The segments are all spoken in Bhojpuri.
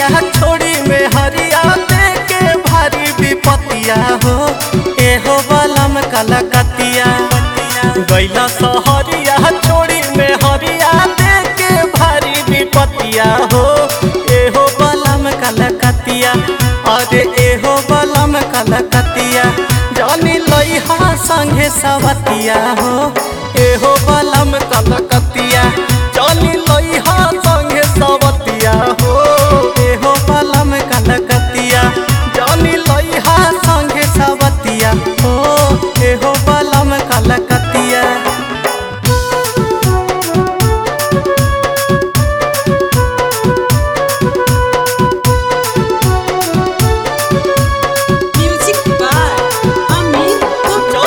सहरिया छोड़ी में हरिया दे के भारी विपतिया हो एहो बलम कलकतिया गैला सहरिया छोड़ी में हरिया दे के भारी विपतिया हो एहो बलम कलकतिया अरे एहो बलम कलकतिया जानी लइहा संगे सवतिया हो एहो बलम कलकतिया जानी लइहा संगे सवतिया हो एहो बलम कलकतिया जानी लइहा संगे सवतिया हो एहो बलम कलकतिया Music by Amit Gupta.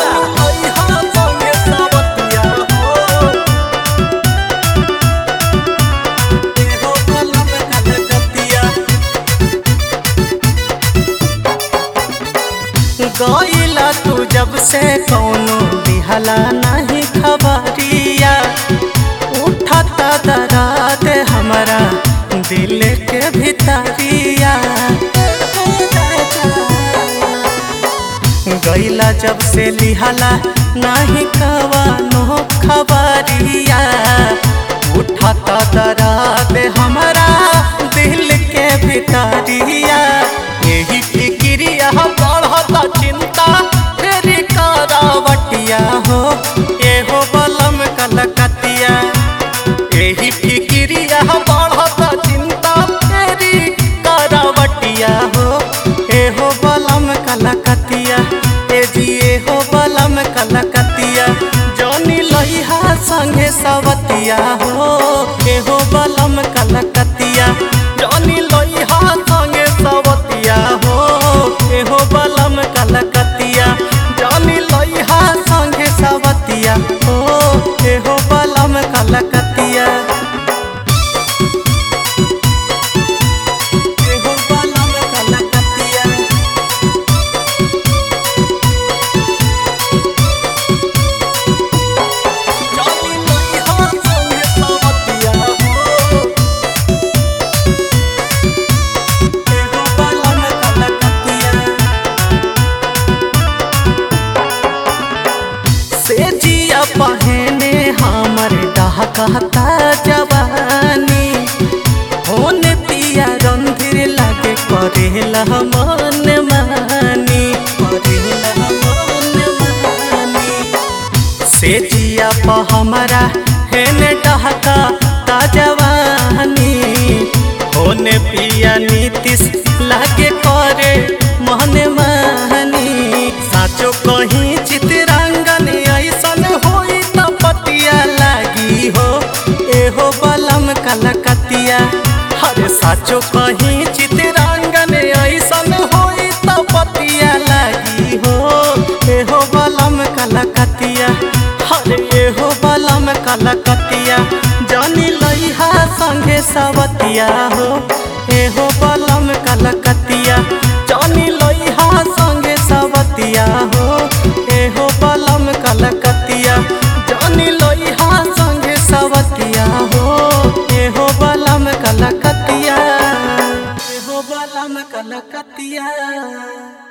गईला तू जब से कौनो दिहला नहीं खबरिया उठता दराद हमारा दिल के भितरिया गईला जब से लिहला नाही कवानो खबरिया उठता दराद हमारा दिल के भितरिया यही फिक्रिया बढ़ता चिंता तेरी करावटिया हो एहो बलम कलकतिया यही फिक्रिया बढ़ता चिंता तेरी करावटिया हो एहो बलम कलकतिया ए जी एहो बलम कलकतिया जौनी लइहा संगे सवतिया हो एहो बलम कलकतिया जौनी लइहा संगे सवतिया हो एहो बलम कलकतिया जौनी लइहा संगे सवतिया हो एहो बलम कलकतिया एहो बलम कलकतिया जानी लइहा संगे सवतिया हो एहो बलम कलकतिया से जिया पहने हमर डहकता जवानी होन पिया रंधिर लागे करेला मन मानी करेला मन मानी से जिया प हमरा हेने डहका ता जवानी होने पिया नीतिश लागे करे मन मानी साचो कहीं चितरंगन ऐसन होई त पतिया लागी हो एहो बलम कलकतिया हरे साचो कहीं चितरंगन ऐसन होई त पतिया लागी हो एहो बलम कलकतिया हरे एहो बलम कलकतिया जानी लइहा संगे सवतिया हो एहो बलम कलकतिया जानी लइहा संगे सवतिया हो एहो बलम कलकतिया जानी लइहा संगे सवतिया हो एहो बलम कलकतिया एहो बलम कलकतिया